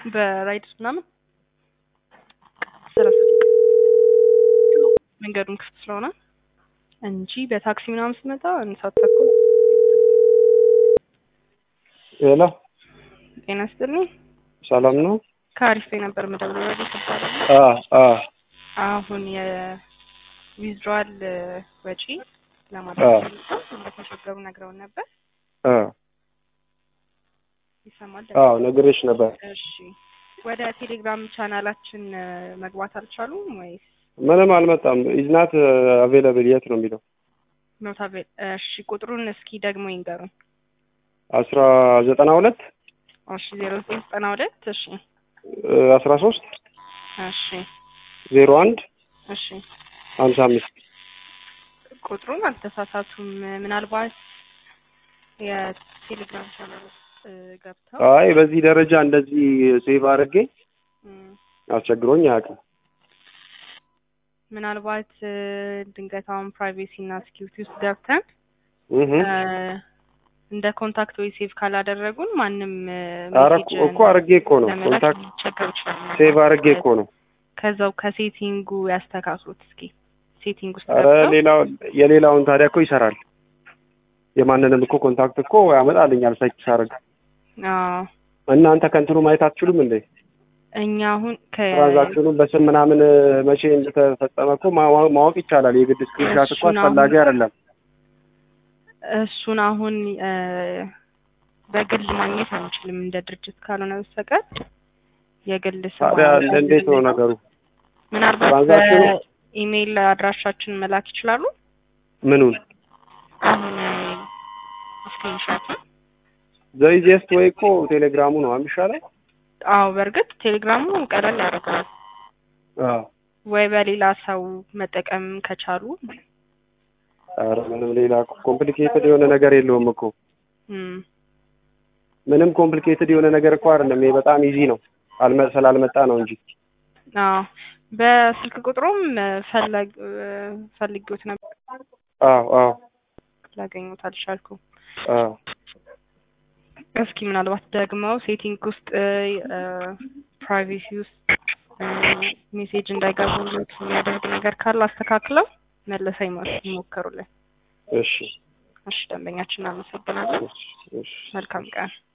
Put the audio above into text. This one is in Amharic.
በራይድ ምናምን ሰላሳ መንገዱን ክፍት ስለሆነ እንጂ በታክሲ ምናምን ስመጣ እንሳት ተኩል ሄሎ ጤና ይስጥልኝ። ሰላም ነው? ከአሪፍ ነበር መደብረ ረዲ ትባላለ። አ አ አሁን የዊዝድሮዋል ወጪ ለማድረግ እንደተቸገሩ ነግረውን ነበር። አ ይሰማል? አዎ ነግሬሽ ነበር። እሺ ወደ ቴሌግራም ቻናላችን መግባት አልቻሉም ወይስ ምንም አልመጣም። ኢዝናት አቬለብል የት ነው የሚለው? ኖት አቬ እሺ ቁጥሩን እስኪ ደግሞ ይንገሩን። አስራ ዘጠና ሁለት እሺ ዜሮ ዘጠኝ ዘጠና ሁለት እሺ አስራ ሶስት እሺ ዜሮ አንድ እሺ ሀምሳ አምስት ቁጥሩን አልተሳሳቱም። ምናልባት የቴሌግራም ቻናል ውስጥ ገብተው አይ በዚህ ደረጃ እንደዚህ ሴቭ አድርጌ እም፣ አስቸግሮኝ አያውቅም። ምናልባት ድንገት አሁን ፕራይቬሲ እና ሴኪሪቲ ውስጥ ገብተን እህ እ፣ እንደ ኮንታክት ወይ ሴቭ ካላደረጉን ማንም ኧረ ሜሴጅ እኮ አድርጌ እኮ ነው ለመላክ ኮንታክት ሊቸገር ይችላል። ሴቭ አድርጌ እኮ ነው። ከዛው ከሴቲንጉ ያስተካክሉት እስኪ ሴቲንግ ውስጥ ኧረ ገብተው ሌላው የሌላውን ታዲያ እኮ ይሰራል። የማንንም እኮ ኮንታክት እኮ ያመጣልኛል ሰርች ሳደርግ። አዎ እናንተ ከእንትኑ ማየት አትችሉም እንዴ? እኛ አሁን ከ ትራንዛክሽኑን በስም ምናምን መቼ እንደተፈጸመ እኮ ማዋ- ማወቅ ይቻላል። የግድ ስክሪንሻት እኮ እሱን አስፈላጊ አሁን- አይደለም። እሱን አሁን እ፣ በግል ማግኘት አንችልም እንደ ድርጅት ካልሆነ በስተቀር የግል ስም ታዲያ አሁን እንዴት ነው ነገሩ? ምናልባት ትራንዛክሽኑ በኢሜይል አድራሻችን መላክ ይችላሉ። ምኑን አሁን ስክሪንሾት ዘይዜስት ወይ እኮ ቴሌግራሙ ነው የሚሻለው። አዎ፣ በእርግጥ ቴሌግራሙ ቀለል ያደርገዋል። አዎ ወይ በሌላ ሰው መጠቀም ከቻሉ ኧረ ምንም ሌላ ኮምፕሊኬትድ የሆነ ነገር የለውም እኮ እም፣ ምንም ኮምፕሊኬትድ የሆነ ነገር እኮ አይደለም። ይሄ በጣም ኢዚ ነው። አልመ ስላልመጣ ነው እንጂ አዎ በስልክ ቁጥሩም ፈለግ ፈልጌዎት ነበር አዎ አዎ ላገኘሁት አልቻልኩም። አዎ እስኪ ምናልባት ደግመው ሴቲንግ ውስጥ ፕራይቬሲ ውስጥ ሜሴጅ እንዳይገቡለት የሚያደርግ ነገር ካለ አስተካክለው መለሰ ይሞክሩልን። እሺ እሺ ደንበኛችን እናመሰግናለን። እሺ እሺ መልካም ቀን።